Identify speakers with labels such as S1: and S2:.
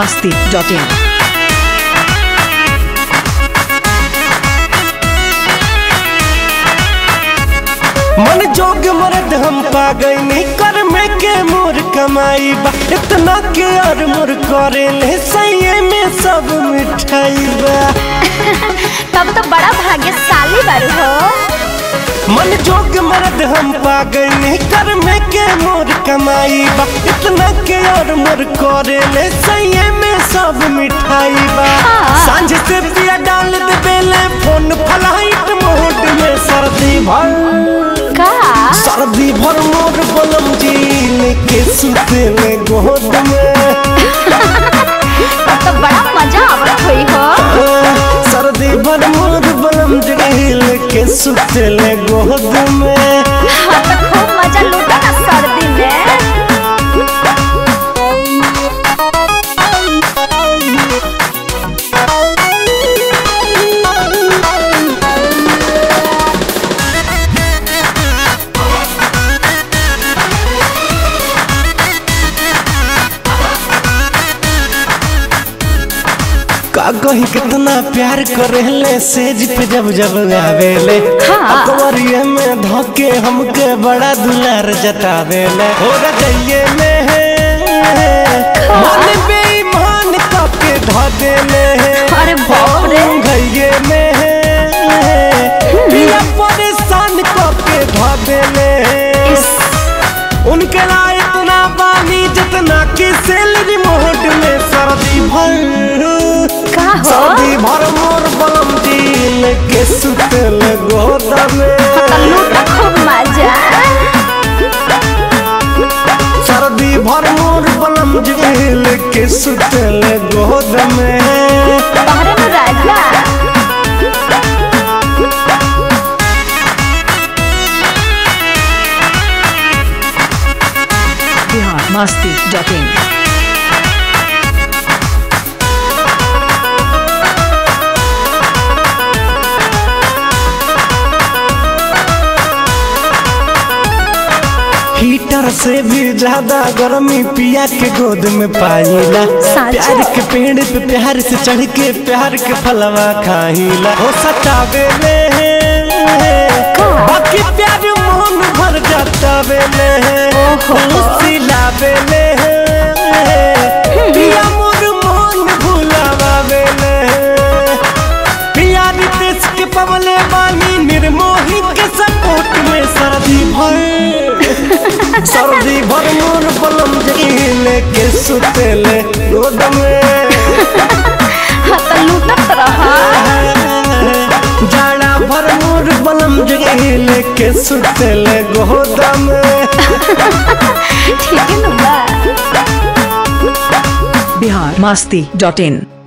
S1: masti.in.
S2: मन जोग मर्द हम पा गई कर में के मोर कमाई बा इतना के और मोर करे ले सही में सब मिठाई बा
S3: तब तो बड़ा भाग्यशाली बारू हो
S2: मन जोग मर्द हम पा गई कर में के मोर कमाई बा इतना के और मोर करे ले सही में सब मिठाई बा
S3: हाँ।
S2: सांझ से पिया डाल दे बेले फोन फलाइट मोड में सर्दी भर
S3: का
S2: सर्दी भर मोर बलम जी लेके सुते में गोद में
S3: तब तो बड़ा मजा आवत हुई हो
S2: सर्दी भर मोर बलम जी लेके सुते में गोद में
S3: हाँ तो खूब मजा लूटा ना सर्दी में
S2: का कही कितना प्यार करेले सेज पे जब जब आवेले
S3: हाँ।
S2: अकबरिये में धोके हमके बड़ा दुलार जतावेले हो रजइये में है मन बेईमान कके ध देले
S3: अरे बाप रे।
S2: घइये में है पिया परेशान कके ध देले उनके ला इतना पानी जितना कि सैलरी मोहट में सर्दी भर
S3: का हो
S2: सर्दी भर मोर बलम दिल के सुतल गोदा में
S3: तो लूटा खूब मजा
S2: सर्दी भर मोर बलम दिल के सुतल गोदा में
S3: तोहरे में राजा
S1: Bihar masti.in.
S2: हीटर से भी ज्यादा गर्मी पिया के गोद में पाईला
S3: साचो?
S2: प्यार के पेड़ पे प्यार से चढ़ के प्यार के फलवा खाईला हो सतावे ले बाकी प्यार मोहन भर जाता बेले सिलावे ले पिया मोर मोहन भुलावा बेले पिया रितेश के पवले बानी निर्मोही के सपोर्ट में सर्दी भर सर्दी भर मोर बलम जगीले के सुतेले रोड में
S3: हाँ तो लूटत रहा
S2: जाड़ा भर मोर बलम जगीले के सुतेले गोदा में
S3: ठीक है ना बा
S1: Bihar masti.in.